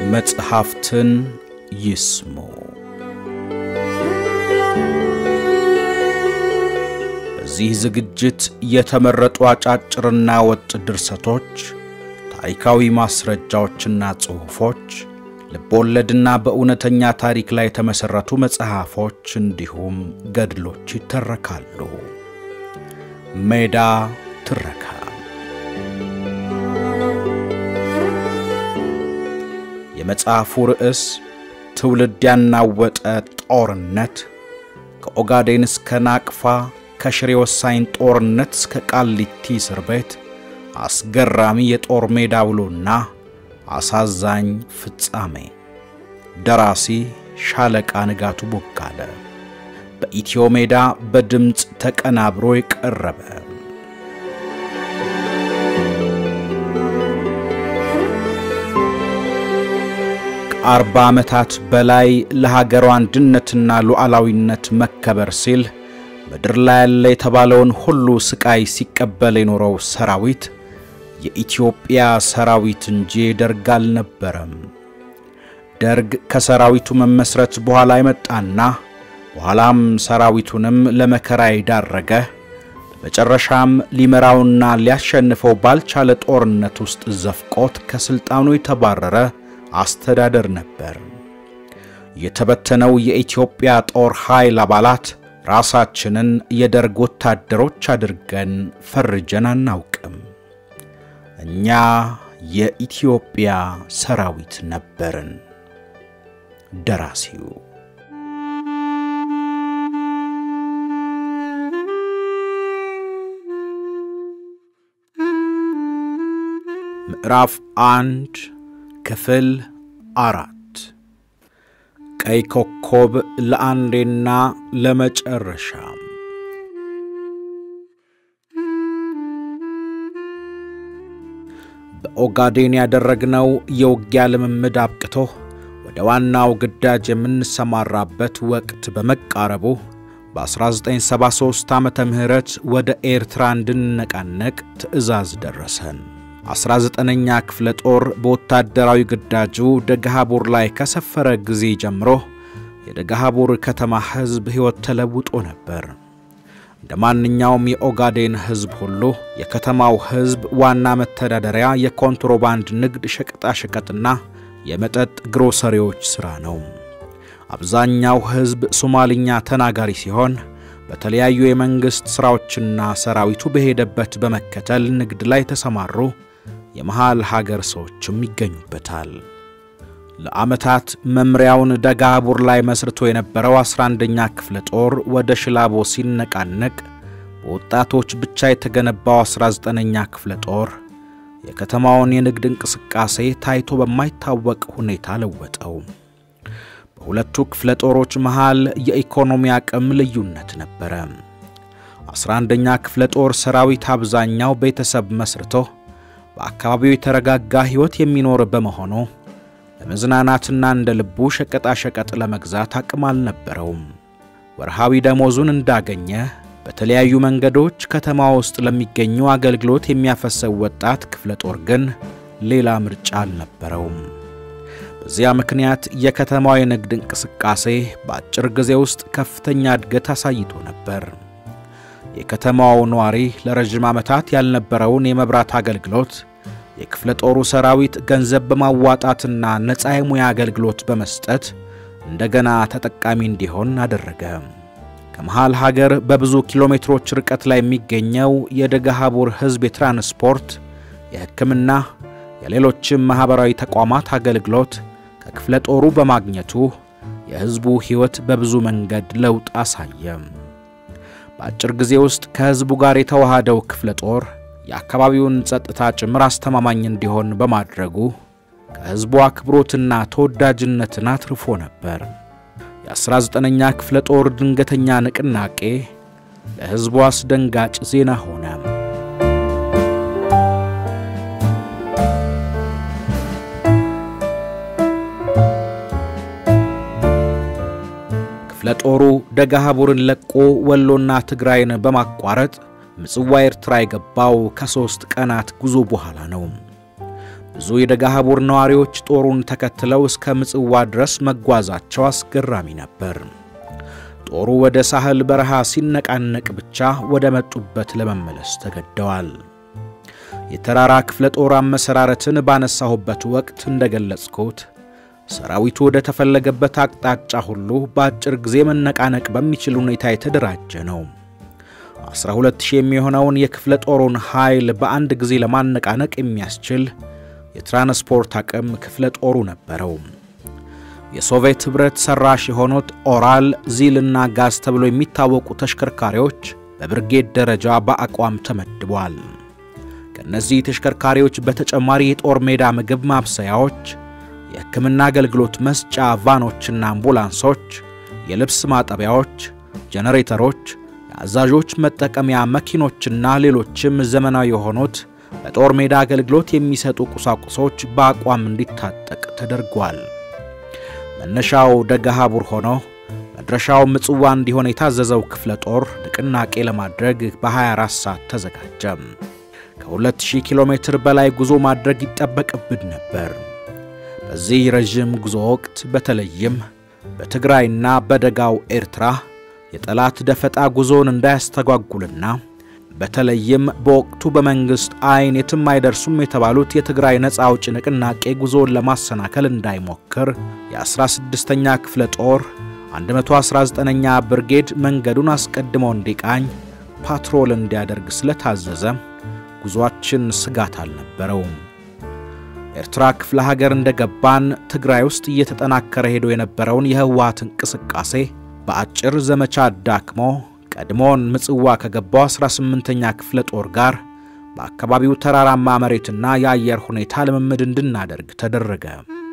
መጽሐፍትን ይስሙ። በዚህ ዝግጅት የተመረጡ አጫጭርና ወጥ ድርሰቶች፣ ታሪካዊ ማስረጃዎችና ጽሑፎች፣ ልቦወለድና በእውነተኛ ታሪክ ላይ የተመሠረቱ መጽሐፎች እንዲሁም ገድሎች ይተረካሉ። ሜዳ ትረካ የመጽሐፉ ርዕስ ትውልድ ያናወጠ ጦርነት ከኦጋዴን እስከ ናቅፋ ከሽሬ ወሳኝ ጦርነት እስከ ቃሊቲ እስር ቤት አስገራሚ የጦር ሜዳ ውሎና አሳዛኝ ፍጻሜ። ደራሲ ሻለቃ ንጋቱ ቦጋለ። በኢትዮ ሜዳ በድምፅ ተቀናብሮ የቀረበ ከአርባ ዓመታት በላይ ለሀገሯ አንድነትና ሉዓላዊነት መከበር ሲል ምድር ላይ ያለ የተባለውን ሁሉ ስቃይ ሲቀበል የኖረው ሰራዊት የኢትዮጵያ ሰራዊት እንጂ ደርግ አልነበረም። ደርግ ከሰራዊቱ መመስረት በኋላ የመጣና በኋላም ሰራዊቱንም ለመከራ የዳረገ በመጨረሻም ሊመራውና ሊያሸንፈው ባልቻለ ጦርነት ውስጥ ዘፍቆት ከሥልጣኑ የተባረረ አስተዳደር ነበር። የተበተነው የኢትዮጵያ ጦር ኃይል አባላት ራሳችንን የደርግ ወታደሮች አድርገን ፈርጀን አናውቅም። እኛ የኢትዮጵያ ሰራዊት ነበርን። ደራሲው ምዕራፍ አንድ ክፍል አራት ቀይ ኮከብ ለአንዴና ለመጨረሻ በኦጋዴን ያደረግነው የውጊያ ልምምድ አብቅቶ ወደ ዋናው ግዳጅ የምንሰማራበት ወቅት በመቃረቡ በ1973 ዓመተ ምህረት ወደ ኤርትራ እንድንነቃነቅ ትዕዛዝ ደረሰን። 19ኛ ክፍለ ጦር በወታደራዊ ግዳጁ ደገሃቡር ላይ ከሰፈረ ጊዜ ጀምሮ የደገሃቡር ከተማ ሕዝብ ሕይወት ተለውጦ ነበር። እንደ ማንኛውም የኦጋዴን ሕዝብ ሁሉ የከተማው ሕዝብ ዋና መተዳደሪያ የኮንትሮባንድ ንግድ፣ ሸቀጣሸቀጥና የመጠጥ ግሮሰሪዎች ሥራ ነው። አብዛኛው ሕዝብ ሶማልኛ ተናጋሪ ሲሆን በተለያዩ የመንግሥት ሥራዎችና ሰራዊቱ በሄደበት በመከተል ንግድ ላይ የተሰማሩ የመሃል ሀገር ሰዎችም ይገኙበታል። ለዓመታት መምሪያውን ደጋቡር ላይ መስርቶ የነበረው 11ኛ ክፍለ ጦር ወደ ሽላቦ ሲነቃነቅ በወጣቶች ብቻ የተገነባው 19ኛ ክፍለ ጦር የከተማውን የንግድ እንቅስቃሴ ታይቶ በማይታወቅ ሁኔታ ለወጠው። በሁለቱ ክፍለ ጦሮች መሃል የኢኮኖሚ አቅም ልዩነት ነበረ። 11ኛ ክፍለ ጦር ሰራዊት አብዛኛው ቤተሰብ መስርቶ በአካባቢው የተረጋጋ ሕይወት የሚኖር በመሆኑ ለመዝናናትና እንደ ልቡ ሸቀጣሸቀጥ ለመግዛት አቅም አልነበረውም። ወርሃዊ ደሞዙን እንዳገኘ በተለያዩ መንገዶች ከተማ ውስጥ ለሚገኙ አገልግሎት የሚያፈሰው ወጣት ክፍለ ጦር ግን ሌላ ምርጫ አልነበረውም። በዚያ ምክንያት የከተማው የንግድ እንቅስቃሴ በአጭር ጊዜ ውስጥ ከፍተኛ እድገት አሳይቶ ነበር። የከተማው ነዋሪ ለረዥም ዓመታት ያልነበረውን የመብራት አገልግሎት የክፍለ ጦሩ ሰራዊት ገንዘብ በማዋጣትና ነፃ የሙያ አገልግሎት በመስጠት እንደገና ተጠቃሚ እንዲሆን አደረገ። ከመሃል ሀገር በብዙ ኪሎ ሜትሮች ርቀት ላይ የሚገኘው የደገሃቡር ሕዝብ የትራንስፖርት፣ የሕክምና፣ የሌሎችም ማኅበራዊ ተቋማት አገልግሎት ከክፍለ ጦሩ በማግኘቱ የሕዝቡ ሕይወት በብዙ መንገድ ለውጥ አሳየ። በአጭር ጊዜ ውስጥ ከሕዝቡ ጋር የተዋሃደው ክፍለ ጦር የአካባቢውን ጸጥታ ጭምር አስተማማኝ እንዲሆን በማድረጉ ከሕዝቡ አክብሮትና ተወዳጅነትን አትርፎ ነበር። የ19ኛ ክፍለ ጦር ድንገተኛ ንቅናቄ ለሕዝቡ አስደንጋጭ ዜና ሆነ። ክፍለ ጦሩ ደገሃቡርን ለቆ ወሎና ትግራይን በማቋረጥ ምጽዋ ኤርትራ የገባው ከሦስት ቀናት ጉዞ በኋላ ነው። ብዙ የደጋሃቡር ነዋሪዎች ጦሩን ተከትለው እስከ ምጽዋ ድረስ መጓዛቸው አስገራሚ ነበር። ጦሩ ወደ ሳህል በረሃ ሲነቃነቅ ብቻ ወደ መጡበት ለመመለስ ተገደዋል። የተራራ ክፍለ ጦር አመሰራረትን ባነሳሁበት ወቅት እንደገለጽኩት ሰራዊቱ ወደ ተፈለገበት አቅጣጫ ሁሉ በአጭር ጊዜ መነቃነቅ በሚችል ሁኔታ የተደራጀ ነው። 12000 የሚሆነውን የክፍለ ጦሩን ኃይል በአንድ ጊዜ ለማነቃነቅ የሚያስችል የትራንስፖርት አቅም ክፍለ ጦሩ ነበረው። የሶቪየት ኅብረት ሠራሽ የሆኑት ኦራል፣ ዚልና ጋዝ ተብሎ የሚታወቁ ተሽከርካሪዎች በብርጌድ ደረጃ በአቋም ተመድቧል። ከእነዚህ ተሽከርካሪዎች በተጨማሪ የጦር ሜዳ ምግብ ማብሰያዎች፣ የሕክምና አገልግሎት መስጫ ቫኖችና አምቡላንሶች፣ የልብስ ማጠቢያዎች፣ ጄኔሬተሮች፣ የአዛዦች መጠቀሚያ መኪኖችና ሌሎችም ዘመናዊ የሆኑት በጦር ሜዳ አገልግሎት የሚሰጡ ቁሳቁሶች በአቋም እንዲታጠቅ ተደርጓል። መነሻው ደጋሃቡር ሆኖ መድረሻው ምጽዋ እንዲሆን የታዘዘው ክፍለ ጦር ንቅናቄ ለማድረግ በ24 ሰዓት ተዘጋጀ። ከ2000 ኪሎ ሜትር በላይ ጉዞ ማድረግ ይጠበቅብን ነበር። በዚህ ረዥም ጉዞ ወቅት በተለይም በትግራይና በደጋው ኤርትራ የጠላት ደፈጣ ጉዞውን እንዳያስተጓጉልና በተለይም በወቅቱ በመንግሥት ዐይን የትም አይደርሱም የተባሉት የትግራይ ነፃ አውጪ ንቅናቄ ጉዞውን ለማሰናከል እንዳይሞክር የ16ኛ ክፍለ ጦር 119ኛ ብርጌድ መንገዱን አስቀድሞ እንዲቃኝ ፓትሮል እንዲያደርግ ስለታዘዘ ጉዞአችን ስጋት አልነበረውም። ኤርትራ ክፍለ ሀገር እንደገባን ትግራይ ውስጥ እየተጠናከረ ሄዶ የነበረውን የህወሓት እንቅስቃሴ በአጭር ዘመቻ አዳክሞ ቀድሞን ምጽዋ ከገባው 18ኛ ክፍለ ጦር ጋር በአካባቢው ተራራማ መሬትና የአየር ሁኔታ ልምምድ እንድናደርግ ተደረገ።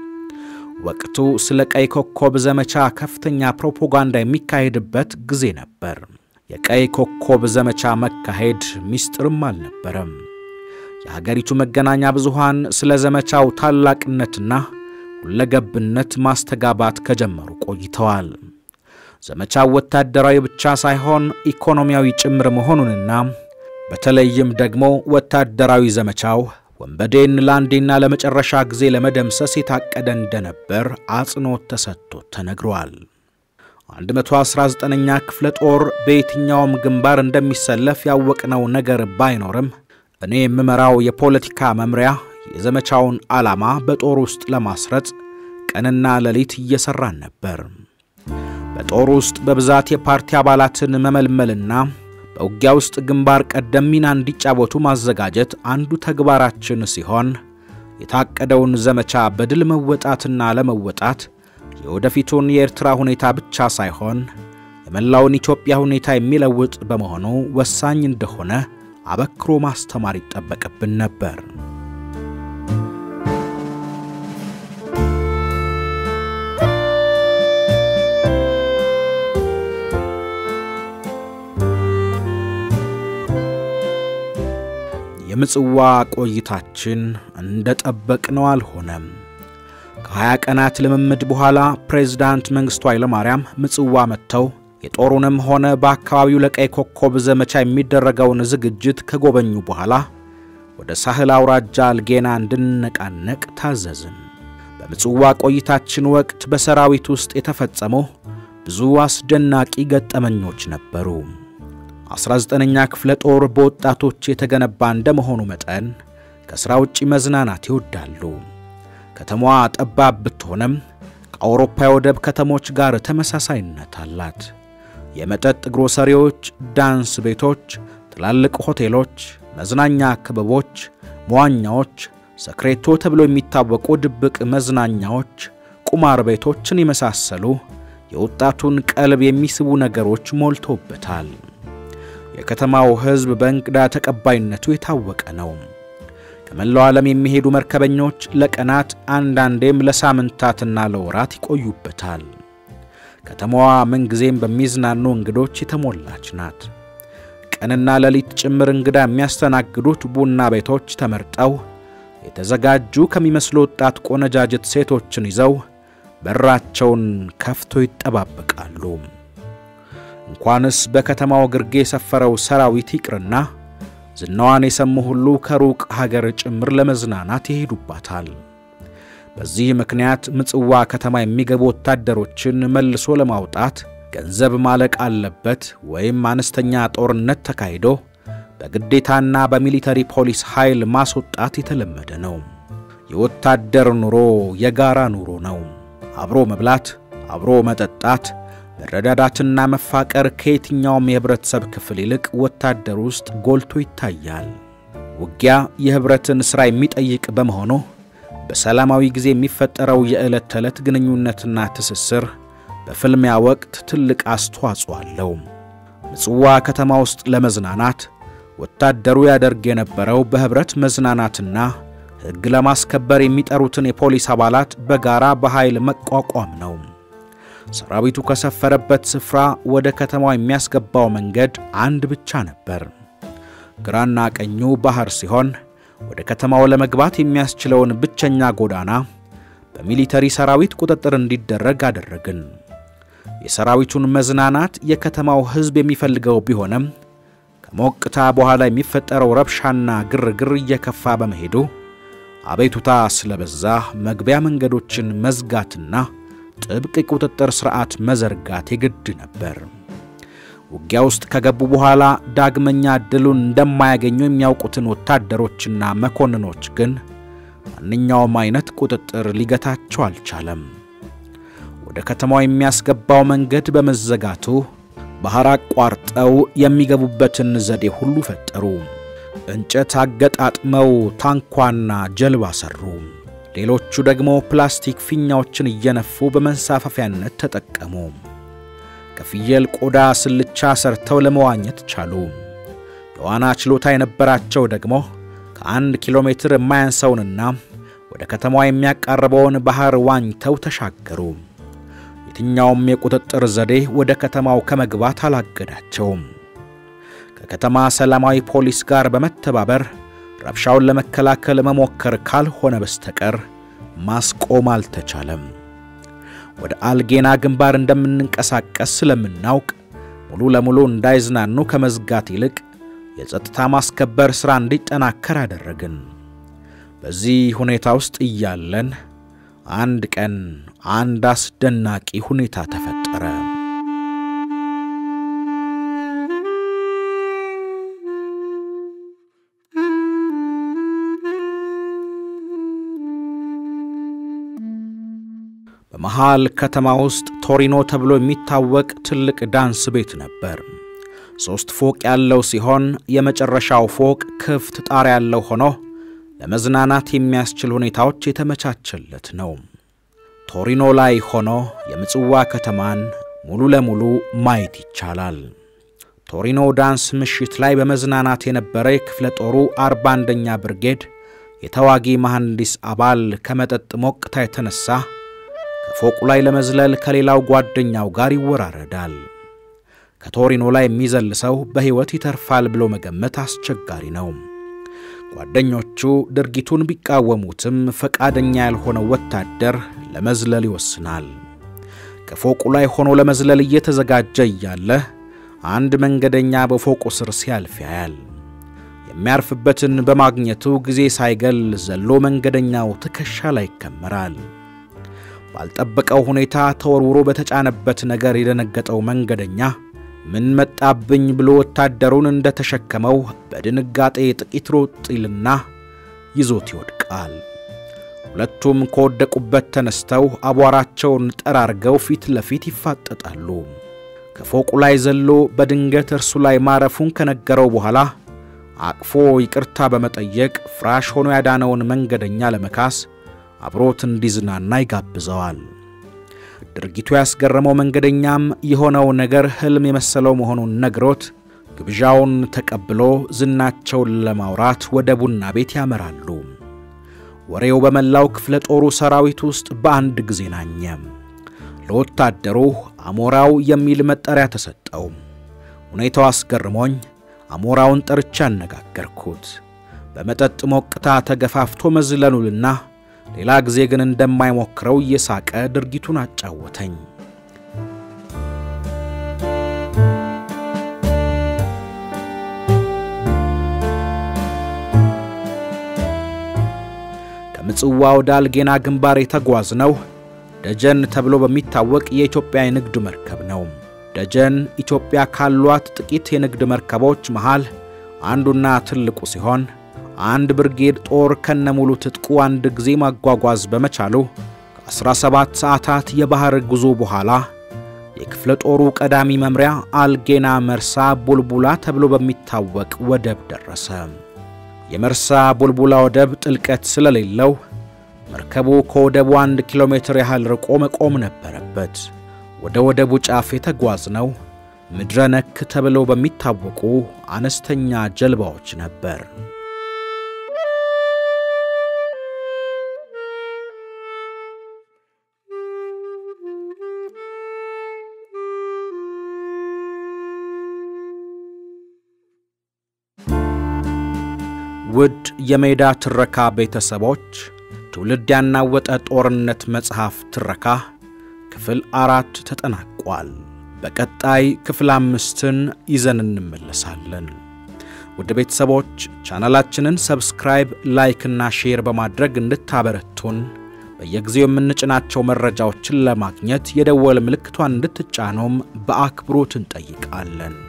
ወቅቱ ስለ ቀይ ኮከብ ዘመቻ ከፍተኛ ፕሮፓጋንዳ የሚካሄድበት ጊዜ ነበር። የቀይ ኮከብ ዘመቻ መካሄድ ሚስጥርም አልነበረም። የሀገሪቱ መገናኛ ብዙሃን ስለ ዘመቻው ታላቅነትና ሁለገብነት ማስተጋባት ከጀመሩ ቆይተዋል። ዘመቻው ወታደራዊ ብቻ ሳይሆን ኢኮኖሚያዊ ጭምር መሆኑንና በተለይም ደግሞ ወታደራዊ ዘመቻው ወንበዴን ለአንዴና ለመጨረሻ ጊዜ ለመደምሰስ የታቀደ እንደነበር አጽንዖት ተሰጥቶት ተነግሯል። 119ኛ ክፍለ ጦር በየትኛውም ግንባር እንደሚሰለፍ ያወቅነው ነገር ባይኖርም እኔ የምመራው የፖለቲካ መምሪያ የዘመቻውን ዓላማ በጦር ውስጥ ለማስረጽ ቀንና ሌሊት እየሠራን ነበር። በጦር ውስጥ በብዛት የፓርቲ አባላትን መመልመልና በውጊያ ውስጥ ግንባር ቀደም ሚና እንዲጫወቱ ማዘጋጀት አንዱ ተግባራችን ሲሆን የታቀደውን ዘመቻ በድል መወጣትና ለመወጣት የወደፊቱን የኤርትራ ሁኔታ ብቻ ሳይሆን የመላውን ኢትዮጵያ ሁኔታ የሚለውጥ በመሆኑ ወሳኝ እንደሆነ አበክሮ ማስተማር ይጠበቅብን ነበር። የምጽዋ ቆይታችን እንደ ጠበቅነው አልሆነም። ከሀያ ቀናት ልምምድ በኋላ ፕሬዝዳንት መንግሥቱ ኃይለማርያም ምጽዋ መጥተው የጦሩንም ሆነ በአካባቢው ለቀይ ኮከብ ዘመቻ የሚደረገውን ዝግጅት ከጎበኙ በኋላ ወደ ሳህል አውራጃ አልጌና እንድንነቃነቅ ታዘዝን። በምጽዋ ቆይታችን ወቅት በሰራዊት ውስጥ የተፈጸሙ ብዙ አስደናቂ ገጠመኞች ነበሩ። 19ኛ ክፍለ ጦር በወጣቶች የተገነባ እንደመሆኑ መጠን ከሥራ ውጪ መዝናናት ይወዳሉ። ከተማዋ ጠባብ ብትሆንም ከአውሮፓ የወደብ ከተሞች ጋር ተመሳሳይነት አላት። የመጠጥ ግሮሰሪዎች፣ ዳንስ ቤቶች፣ ትላልቅ ሆቴሎች፣ መዝናኛ ክበቦች፣ መዋኛዎች፣ ሰክሬቶ ተብሎ የሚታወቁ ድብቅ መዝናኛዎች፣ ቁማር ቤቶችን የመሳሰሉ የወጣቱን ቀልብ የሚስቡ ነገሮች ሞልቶበታል። የከተማው ሕዝብ በእንግዳ ተቀባይነቱ የታወቀ ነው። ከመላው ዓለም የሚሄዱ መርከበኞች ለቀናት አንዳንዴም ለሳምንታትና ለወራት ይቆዩበታል። ከተማዋ ምንጊዜም በሚዝናኑ እንግዶች የተሞላች ናት። ቀንና ሌሊት ጭምር እንግዳ የሚያስተናግዱት ቡና ቤቶች ተመርጠው የተዘጋጁ ከሚመስሉ ወጣት ቆነጃጅት ሴቶችን ይዘው በራቸውን ከፍተው ይጠባበቃሉ። እንኳንስ በከተማው ግርጌ የሰፈረው ሰራዊት ይቅርና ዝናዋን የሰሙ ሁሉ ከሩቅ ሀገር ጭምር ለመዝናናት ይሄዱባታል። በዚህ ምክንያት ምጽዋ ከተማ የሚገቡ ወታደሮችን መልሶ ለማውጣት ገንዘብ ማለቅ አለበት ወይም አነስተኛ ጦርነት ተካሂዶ በግዴታና በሚሊተሪ ፖሊስ ኃይል ማስወጣት የተለመደ ነው። የወታደር ኑሮ የጋራ ኑሮ ነው። አብሮ መብላት፣ አብሮ መጠጣት፣ መረዳዳትና መፋቀር ከየትኛውም የህብረተሰብ ክፍል ይልቅ ወታደር ውስጥ ጎልቶ ይታያል። ውጊያ የህብረትን ሥራ የሚጠይቅ በመሆኑ በሰላማዊ ጊዜ የሚፈጠረው የዕለት ተዕለት ግንኙነትና ትስስር በፍልሚያ ወቅት ትልቅ አስተዋጽኦ አለው። ምጽዋ ከተማ ውስጥ ለመዝናናት ወታደሩ ያደርግ የነበረው በህብረት መዝናናትና ሕግ ለማስከበር የሚጠሩትን የፖሊስ አባላት በጋራ በኃይል መቋቋም ነው። ሰራዊቱ ከሰፈረበት ስፍራ ወደ ከተማው የሚያስገባው መንገድ አንድ ብቻ ነበር። ግራና ቀኙ ባህር ሲሆን ወደ ከተማው ለመግባት የሚያስችለውን ብቸኛ ጎዳና በሚሊተሪ ሰራዊት ቁጥጥር እንዲደረግ አደረግን። የሰራዊቱን መዝናናት የከተማው ሕዝብ የሚፈልገው ቢሆንም ከሞቅታ በኋላ የሚፈጠረው ረብሻና ግርግር እየከፋ በመሄዱ አቤቱታ ስለበዛ መግቢያ መንገዶችን መዝጋትና ጥብቅ የቁጥጥር ሥርዓት መዘርጋት የግድ ነበር። ውጊያ ውስጥ ከገቡ በኋላ ዳግመኛ ዕድሉን እንደማያገኙ የሚያውቁትን ወታደሮችና መኮንኖች ግን ማንኛውም አይነት ቁጥጥር ሊገታቸው አልቻለም። ወደ ከተማው የሚያስገባው መንገድ በመዘጋቱ ባህር አቋርጠው የሚገቡበትን ዘዴ ሁሉ ፈጠሩ። እንጨት አገጣጥመው ታንኳና ጀልባ ሰሩ። ሌሎቹ ደግሞ ፕላስቲክ ፊኛዎችን እየነፉ በመንሳፈፊያነት ተጠቀሙ። ከፍየል ቆዳ ስልቻ ሰርተው ለመዋኘት ቻሉ። የዋና ችሎታ የነበራቸው ደግሞ ከአንድ ኪሎ ሜትር የማያንሰውንና ወደ ከተማዋ የሚያቃርበውን ባህር ዋኝተው ተሻገሩ። የትኛውም የቁጥጥር ዘዴ ወደ ከተማው ከመግባት አላገዳቸውም። ከከተማ ሰላማዊ ፖሊስ ጋር በመተባበር ረብሻውን ለመከላከል መሞከር ካልሆነ በስተቀር ማስቆም አልተቻለም። ወደ አልጌና ግንባር እንደምንንቀሳቀስ ስለምናውቅ ሙሉ ለሙሉ እንዳይዝናኑ ከመዝጋት ይልቅ የጸጥታ ማስከበር ሥራ እንዲጠናከር አደረግን። በዚህ ሁኔታ ውስጥ እያለን አንድ ቀን አንድ አስደናቂ ሁኔታ ተፈጠረ። በመሃል ከተማ ውስጥ ቶሪኖ ተብሎ የሚታወቅ ትልቅ ዳንስ ቤት ነበር። ሦስት ፎቅ ያለው ሲሆን የመጨረሻው ፎቅ ክፍት ጣሪያ ያለው ሆኖ ለመዝናናት የሚያስችል ሁኔታዎች የተመቻቸለት ነው። ቶሪኖ ላይ ሆኖ የምጽዋ ከተማን ሙሉ ለሙሉ ማየት ይቻላል። ቶሪኖ ዳንስ ምሽት ላይ በመዝናናት የነበረ የክፍለ ጦሩ አርባ አንደኛ ብርጌድ የተዋጊ መሐንዲስ አባል ከመጠጥ ሞቅታ የተነሳ ከፎቁ ላይ ለመዝለል ከሌላው ጓደኛው ጋር ይወራረዳል። ከቶሪኖ ላይ የሚዘል ሰው በሕይወት ይተርፋል ብሎ መገመት አስቸጋሪ ነው። ጓደኞቹ ድርጊቱን ቢቃወሙትም ፈቃደኛ ያልሆነው ወታደር ለመዝለል ይወስናል። ከፎቁ ላይ ሆኖ ለመዝለል እየተዘጋጀ እያለ አንድ መንገደኛ በፎቁ ስር ሲያልፍ ያያል። የሚያርፍበትን በማግኘቱ ጊዜ ሳይገል ዘሎ መንገደኛው ትከሻ ላይ ይከመራል። ባልጠበቀው ሁኔታ ተወርውሮ በተጫነበት ነገር የደነገጠው መንገደኛ ምን መጣብኝ ብሎ ወታደሩን እንደተሸከመው በድንጋጤ ጥቂት ሮጥ ይልና ይዞት ይወድቃል። ሁለቱም ከወደቁበት ተነስተው አቧራቸውን ጠራርገው ፊት ለፊት ይፋጠጣሉ። ከፎቁ ላይ ዘሎ በድንገት እርሱ ላይ ማረፉን ከነገረው በኋላ አቅፎ ይቅርታ በመጠየቅ ፍራሽ ሆኖ ያዳነውን መንገደኛ ለመካስ አብሮት እንዲዝናና ይጋብዘዋል። ድርጊቱ ያስገረመው መንገደኛም የሆነው ነገር ሕልም የመሰለው መሆኑን ነግሮት ግብዣውን ተቀብሎ ዝናቸውን ለማውራት ወደ ቡና ቤት ያመራሉ። ወሬው በመላው ክፍለ ጦሩ ሰራዊት ውስጥ በአንድ ጊዜ ናኘ። ለወታደሩ አሞራው የሚል መጠሪያ ተሰጠው። ሁኔታው አስገርሞኝ አሞራውን ጠርቻ አነጋገርኩት። በመጠጥ ሞቅታ ተገፋፍቶ መዝለሉልና ሌላ ጊዜ ግን እንደማይሞክረው እየሳቀ ድርጊቱን አጫወተኝ። ከምጽዋ ወደ አልጌና ግንባር የተጓዝነው ደጀን ተብሎ በሚታወቅ የኢትዮጵያ የንግድ መርከብ ነው። ደጀን ኢትዮጵያ ካሏት ጥቂት የንግድ መርከቦች መሃል አንዱና ትልቁ ሲሆን አንድ ብርጌድ ጦር ከነሙሉ ትጥቁ አንድ ጊዜ ማጓጓዝ በመቻሉ ከ17 ሰዓታት የባሕር ጉዞ በኋላ የክፍለ ጦሩ ቀዳሚ መምሪያ አልጌና መርሳ ቡልቡላ ተብሎ በሚታወቅ ወደብ ደረሰ። የመርሳ ቡልቡላ ወደብ ጥልቀት ስለሌለው መርከቡ ከወደቡ አንድ ኪሎ ሜትር ያህል ርቆ መቆም ነበረበት። ወደ ወደቡ ጫፍ የተጓዝነው ምድረ ነክ ተብለው በሚታወቁ አነስተኛ ጀልባዎች ነበር። ውድ የሜዳ ትረካ ቤተሰቦች ትውልድ ያናወጠ ጦርነት መጽሐፍ ትረካ ክፍል አራት ተጠናቋል። በቀጣይ ክፍል አምስትን ይዘን እንመለሳለን። ውድ ቤተሰቦች ቻናላችንን ሰብስክራይብ፣ ላይክ እና ሼር በማድረግ እንድታበረቱን በየጊዜው የምንጭናቸው መረጃዎችን ለማግኘት የደወል ምልክቷን እንድትጫኑም በአክብሮት እንጠይቃለን።